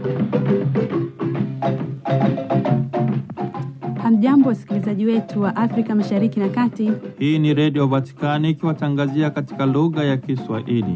Hamjambo, wasikilizaji wetu wa Afrika Mashariki na Kati. Hii ni Redio Vatikani ikiwatangazia katika lugha ya Kiswahili.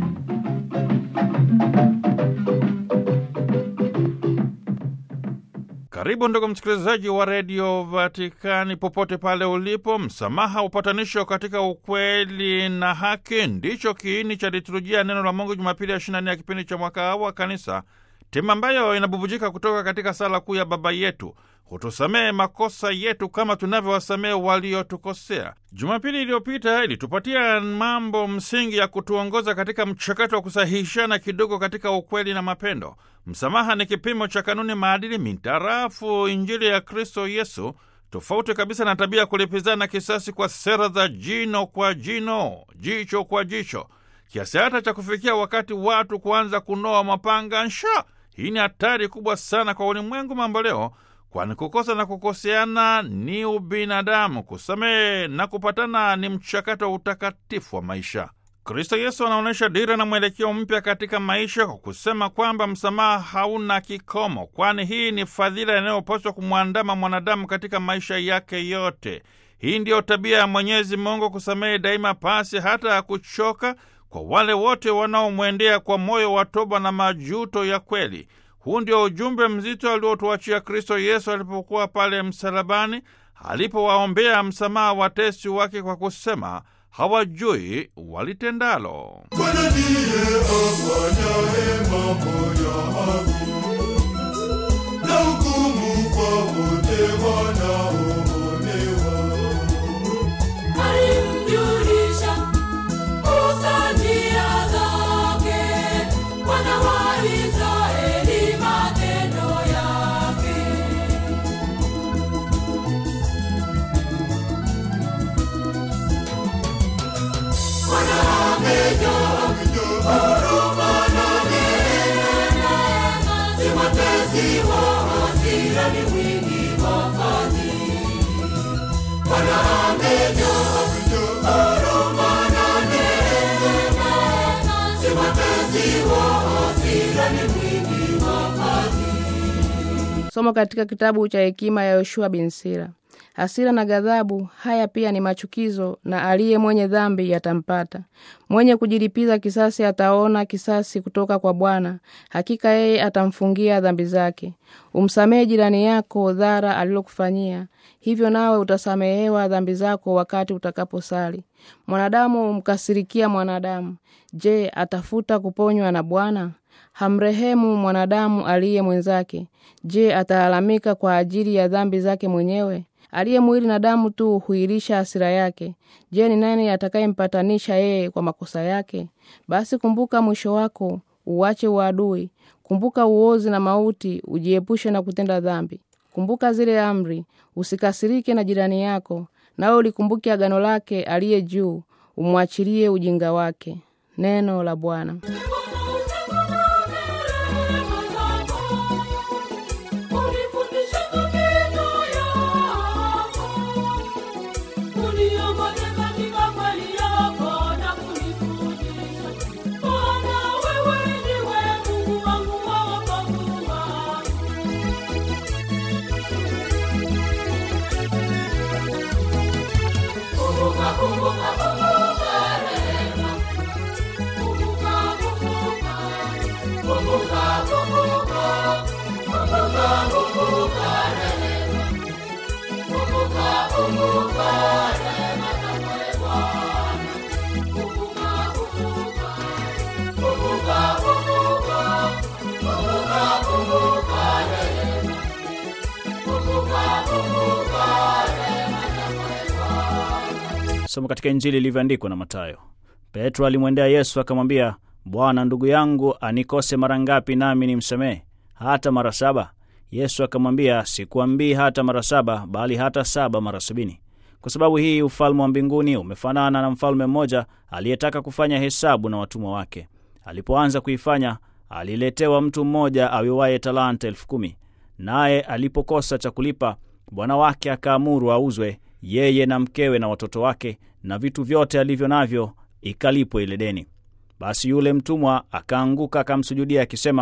Karibu ndugu msikilizaji wa redio Vatikani popote pale ulipo. Msamaha, upatanisho katika ukweli na haki ndicho kiini cha liturujia neno la Mungu Jumapili ya 24 ya kipindi cha mwaka wa Kanisa, tema ambayo inabubujika kutoka katika sala kuu ya Baba yetu hutusamehe makosa yetu kama tunavyowasamehe waliotukosea. Jumapili iliyopita ilitupatia mambo msingi ya kutuongoza katika mchakato wa kusahihishana kidogo katika ukweli na mapendo. Msamaha ni kipimo cha kanuni maadili mintarafu Injili ya Kristo Yesu, tofauti kabisa na tabia ya kulipizana kisasi kwa sera za jino kwa jino, jicho kwa jicho, kiasi hata cha kufikia wakati watu kuanza kunoa mapanga nsha. Hii ni hatari kubwa sana kwa ulimwengu mambo leo kwani kukosa na kukoseana ni ubinadamu. Kusamehe na kupatana ni mchakato wa utakatifu wa maisha. Kristo Yesu anaonyesha dira na mwelekeo mpya katika maisha kwa kusema kwamba msamaha hauna kikomo, kwani hii ni fadhila inayopaswa kumwandama mwanadamu katika maisha yake yote. Hii ndiyo tabia ya Mwenyezi Mungu, kusamehe daima pasi hata ya kuchoka, kwa wale wote wanaomwendea kwa moyo wa toba na majuto ya kweli. Huu ndio ujumbe mzito aliotuachia Kristo Yesu alipokuwa pale msalabani, alipowaombea msamaha watesi wake kwa kusema hawajui walitendalo. Bwana ndiye afanyaye mambo ya haki na hukumu kwa wote wanaoonewa. Alimjulisha Musa njia zake, wana wa Israeli matendo yake. Bwana amejaa huruma na neema, si mwepesi wa hasira, ni mwingi wa fadhili. Bwana amejaa huruma na neema, si mwepesi wa hasira, ni mwingi wa fadhili. Somo katika kitabu cha hekima ya Yoshua bin Sira. Hasira na ghadhabu, haya pia ni machukizo, na aliye mwenye dhambi yatampata. Mwenye kujilipiza kisasi ataona kisasi kutoka kwa Bwana, hakika yeye atamfungia dhambi zake. Umsamehe jirani yako dhara alilokufanyia, hivyo nawe utasamehewa dhambi zako wakati utakaposali. Mwanadamu humkasirikia mwanadamu, je, atafuta kuponywa na Bwana? Hamrehemu mwanadamu aliye mwenzake, je, atalalamika kwa ajili ya dhambi zake mwenyewe? Aliye mwili na damu tu huilisha hasira yake. Je, ni nani atakayempatanisha yeye kwa makosa yake? Basi kumbuka mwisho wako, uache uadui. Kumbuka uozi na mauti, ujiepushe na kutenda dhambi. Kumbuka zile amri, usikasirike na jirani yako, nawe ulikumbuke agano lake aliye juu, umwachilie ujinga wake. Neno la Bwana. Unifundisha maneno yako, uniongoze katika kweli yako na kunifundisha. Bwana, wewe ndiwe Mungu wangu wa wokovu wangu. Kumbuka, kumbuka, kumbuka rehema. Kumbuka, kumbuka, kumbuka, kumbuka, kumbuka, kumbuka rehema. Kumbuka, kumbuka rehema zako ee Bwana. Kumbuka, kumbuka, kumbuka, kumbuka, kumbuka, kumbuka rehema. Kumbuka, kumbuka rehema zako ee Bwana. Somo katika Injili ilivyoandikwa na Mathayo. Petro alimwendea Yesu akamwambia, Bwana, ndugu yangu anikose mara ngapi nami nimsamehe? Hata mara saba? Yesu akamwambia, sikuambii hata mara saba, bali hata saba mara sabini. Kwa sababu hii ufalme wa mbinguni umefanana na mfalme mmoja aliyetaka kufanya hesabu na watumwa wake. Alipoanza kuifanya, aliletewa mtu mmoja awiwaye talanta elfu kumi. Naye alipokosa cha kulipa, bwana wake akaamuru auzwe yeye na mkewe na watoto wake na vitu vyote alivyo navyo, ikalipwe ile deni. Basi yule mtumwa akaanguka akamsujudia akisema,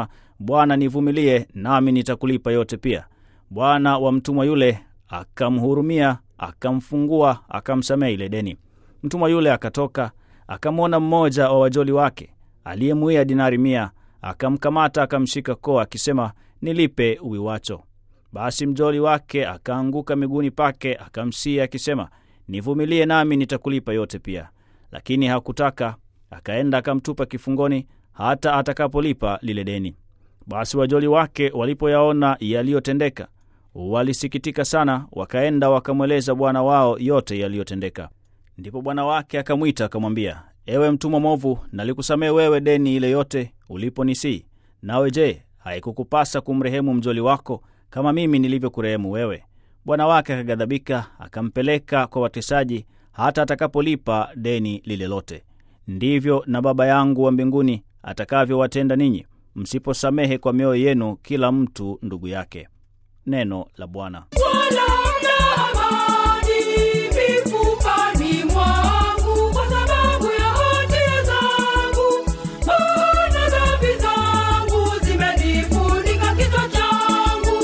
Bwana, nivumilie, nami nitakulipa yote pia. Bwana wa mtumwa yule akamhurumia, akamfungua, akamsamehe ile deni. Mtumwa yule akatoka, akamwona mmoja wa wajoli wake aliyemuia dinari mia, akamkamata, akamshika koo, akisema, nilipe uwiwacho. Basi mjoli wake akaanguka miguuni pake, akamsihi akisema, nivumilie, nami nitakulipa yote pia. Lakini hakutaka, akaenda akamtupa kifungoni hata atakapolipa lile deni. Basi wajoli wake walipoyaona yaliyotendeka, walisikitika sana, wakaenda wakamweleza bwana wao yote yaliyotendeka. Ndipo bwana wake akamwita akamwambia, ewe mtumwa mwovu, nalikusamehe wewe deni ile yote uliponisii. Nawe je, haikukupasa kumrehemu mjoli wako kama mimi nilivyokurehemu wewe? Bwana wake akaghadhabika, akampeleka kwa watesaji hata atakapolipa deni lile lote. Ndivyo na Baba yangu wa mbinguni atakavyowatenda ninyi, msiposamehe kwa mioyo yenu kila mtu ndugu yake. Neno la Bwana. Wala mna amani mifupani mwangu kwa sababu ya hatia zangu, maana dhambi zangu zimenifunika kichwa changu.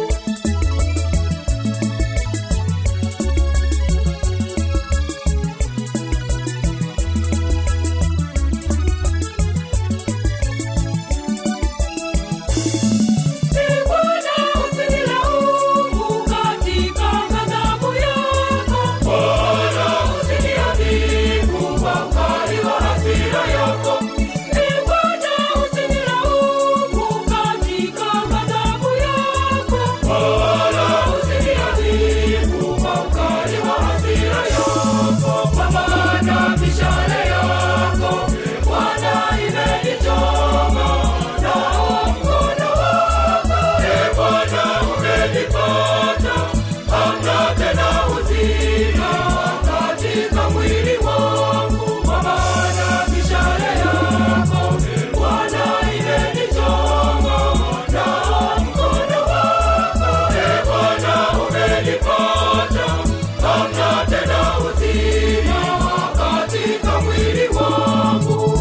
Ee Bwana, usinilaumu katika ghadhabu yako. Bwana, usiniadhibu kwa ukali wa hasira yako. Ee Bwana, usinilaumu katika ghadhabu yako. Bwana, usiniadhibu kwa ukali wa hasira yako. Kwa maana mishale yako, Bwana, imenichoma, nao mkono wako, Ee Bwana, umenipata. Hamna tena uzima katika mwili wangu, kwa maana mishale yako, Bwana, imenichoma, nao mkono wako, Ee Bwana, umenipata. Hamna tena uzima katika mwili wangu.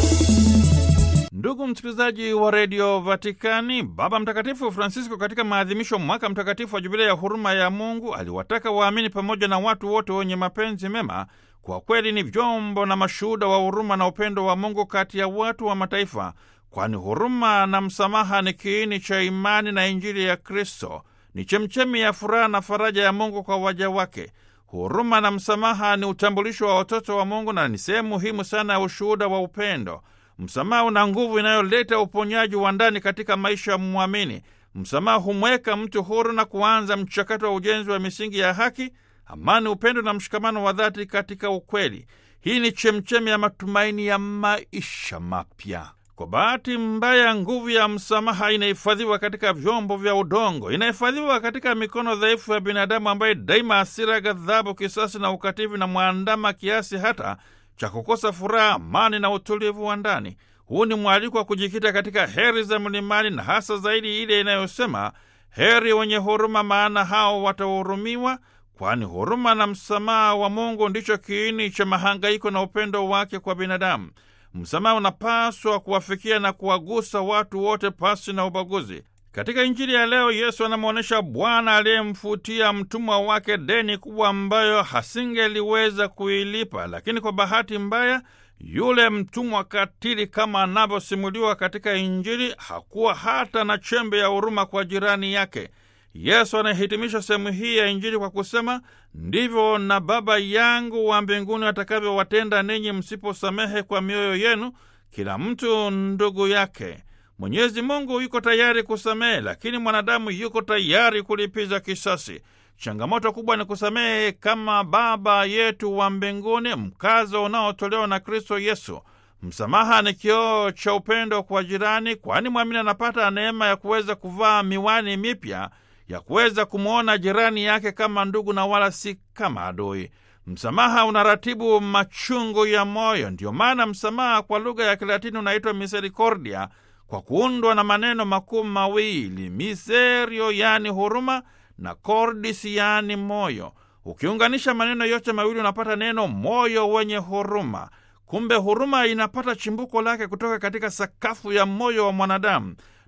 Ndugu msikilizaji wa redio Vatikani, Baba Mtakatifu Francisco katika maadhimisho mwaka mtakatifu wa jubilei ya huruma ya Mungu aliwataka waamini pamoja na watu wote wenye mapenzi mema kwa kweli ni vyombo na mashuhuda wa huruma na upendo wa Mungu kati ya watu wa mataifa, kwani huruma na msamaha ni kiini cha imani na Injili ya Kristo, ni chemchemi ya furaha na faraja ya Mungu kwa waja wake. Huruma na msamaha ni utambulisho wa watoto wa Mungu na ni sehemu muhimu sana ya ushuhuda wa upendo. Msamaha una nguvu inayoleta uponyaji wa ndani katika maisha ya mwamini. Msamaha humweka mtu huru na kuanza mchakato wa ujenzi wa misingi ya haki, amani, upendo na mshikamano wa dhati katika ukweli. Hii ni chemchemi ya matumaini ya maisha mapya. Kwa bahati mbaya, nguvu ya msamaha inahifadhiwa katika vyombo vya udongo, inahifadhiwa katika mikono dhaifu ya binadamu ambaye daima hasira, ghadhabu, kisasi na ukatili na mwandama kiasi hata cha kukosa furaha, amani na utulivu wa ndani. Huu ni mwaliko wa kujikita katika heri za mlimani na hasa zaidi ile inayosema heri wenye huruma, maana hao watahurumiwa, kwani huruma na msamaha wa Mungu ndicho kiini cha mahangaiko na upendo wake kwa binadamu. Msamaha unapaswa kuwafikia na kuwagusa watu wote pasi na ubaguzi. Katika Injili ya leo, Yesu anamwonyesha Bwana aliyemfutia mtumwa wake deni kubwa ambayo hasingeliweza kuilipa, lakini kwa bahati mbaya yule mtumwa katili, kama anavyosimuliwa katika Injili, hakuwa hata na chembe ya huruma kwa jirani yake. Yesu anahitimisha sehemu hii ya Injili kwa kusema, ndivyo na Baba yangu wa mbinguni atakavyowatenda ninyi msiposamehe kwa mioyo yenu kila mtu ndugu yake. Mwenyezi Mungu yuko tayari kusamehe, lakini mwanadamu yuko tayari kulipiza kisasi. Changamoto kubwa ni kusamehe kama Baba yetu wa mbinguni, mkazo unaotolewa na Kristo Yesu. Msamaha ni kioo cha upendo kwa jirani, kwani mwamini anapata neema ya kuweza kuvaa miwani mipya ya kuweza kumwona jirani yake kama ndugu na wala si kama adui. Msamaha unaratibu machungu ya moyo. Ndiyo maana msamaha kwa lugha ya Kilatini unaitwa misericordia kwa kuundwa na maneno makuu mawili miserio, yani huruma, na cordis, yani moyo. Ukiunganisha maneno yote mawili unapata neno moyo wenye huruma. Kumbe huruma inapata chimbuko lake kutoka katika sakafu ya moyo wa mwanadamu,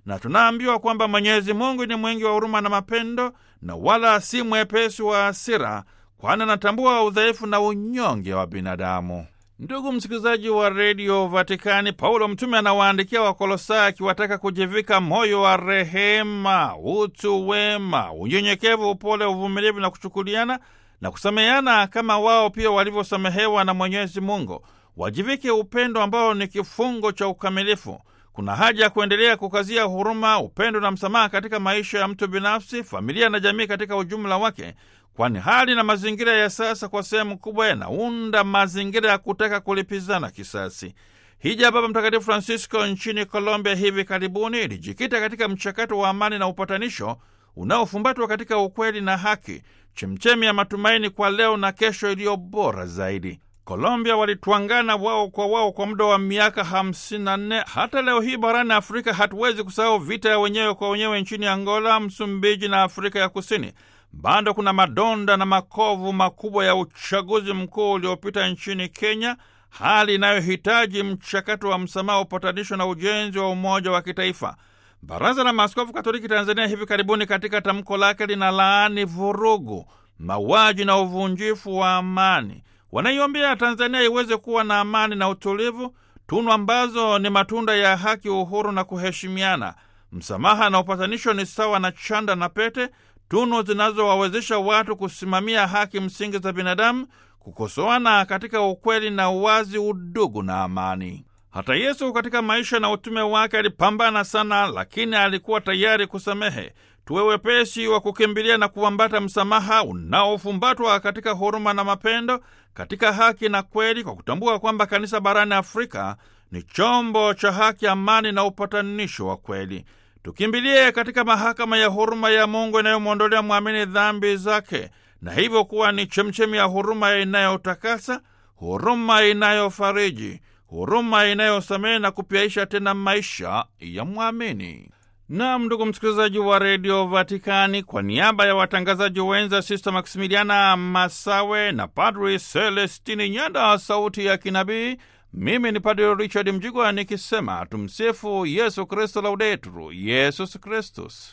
na tunaambiwa kwamba Mwenyezi Mungu ni mwingi wa huruma na mapendo, na wala si mwepesi wa hasira, kwani anatambua udhaifu na unyonge wa binadamu. Ndugu msikilizaji wa redio Vatikani, Paulo mtume anawaandikia Wakolosai akiwataka kujivika moyo wa rehema, utu wema, unyenyekevu, upole, uvumilivu na kuchukuliana na kusameheana kama wao pia walivyosamehewa na Mwenyezi Mungu. Wajivike upendo ambao ni kifungo cha ukamilifu. Kuna haja ya kuendelea kukazia huruma, upendo na msamaha katika maisha ya mtu binafsi, familia na jamii katika ujumla wake, kwani hali na mazingira ya sasa kwa sehemu kubwa yanaunda mazingira ya kutaka kulipizana kisasi. Hija ya Baba Mtakatifu Francisco nchini Colombia hivi karibuni ilijikita katika mchakato wa amani na upatanisho unaofumbatwa katika ukweli na haki, chemchemi ya matumaini kwa leo na kesho iliyo bora zaidi. Colombia walitwangana wao kwa wao kwa muda wa miaka 54. Hata leo hii barani Afrika hatuwezi kusahau vita ya wenyewe kwa wenyewe nchini Angola, Msumbiji na Afrika ya Kusini. Bado kuna madonda na makovu makubwa ya uchaguzi mkuu uliopita nchini Kenya, hali inayohitaji mchakato wa msamaha, upatanisho na ujenzi wa umoja wa kitaifa. Baraza la Maaskofu Katoliki Tanzania hivi karibuni katika tamko lake lina laani vurugu, mauaji na uvunjifu wa amani. Wanaiombea Tanzania iweze kuwa na amani na utulivu, tunu ambazo ni matunda ya haki, uhuru na kuheshimiana. Msamaha na upatanisho ni sawa na chanda na pete, tunu zinazowawezesha watu kusimamia haki msingi za binadamu, kukosoana katika ukweli na uwazi, udugu na amani. Hata Yesu katika maisha na utume wake alipambana sana, lakini alikuwa tayari kusamehe. Tuwe wepesi wa kukimbilia na kuambata msamaha unaofumbatwa katika huruma na mapendo, katika haki na kweli, kwa kutambua kwamba kanisa barani Afrika ni chombo cha haki, amani na upatanisho wa kweli. Tukimbilie katika mahakama ya huruma ya Mungu inayomwondolea mwamini dhambi zake, na hivyo kuwa ni chemchemi ya huruma inayotakasa, huruma inayofariji, huruma inayosamehe na kupyaisha tena maisha ya mwamini. Nam, ndugu msikilizaji wa redio Vatikani, kwa niaba ya watangazaji wenza Sista Maksimiliana Masawe na Padri Celestini Nyanda, sauti ya kinabii, mimi ni Padri Richard Mjigwa nikisema tumsifu Yesu Kristo, laudetur Yesus Kristus.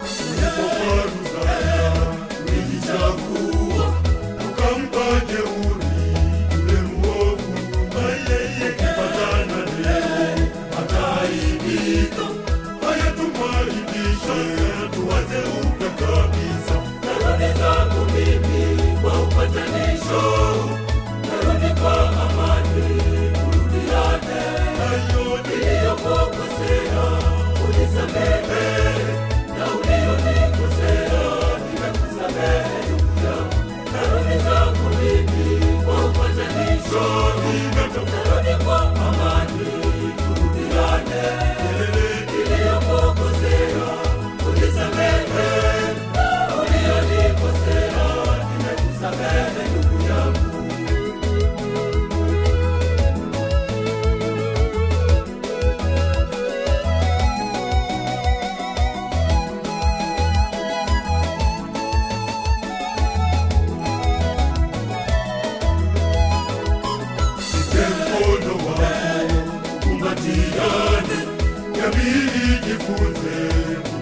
ulijichafua ukampa jeuri yule mwovu, ukipatana leo ataaibika. Haya, tumwaibishe, tuwaze upya kabisa. Narudi zangu mimi kwa upatanisho, narudi kwa amani, turudiane. Hayo Niliyokukosea unisamehe, na ulionikosea nimekusamehe ndugu yangu. Narudi zangu mimi kwa upatanisho, narudi kwa amani, turudiane. Niliyokukosea unisamehe, na ulionikosea nimekusamehe ndugu yangu. Nipe mkono wako, kumbatiane, jamii ijifunze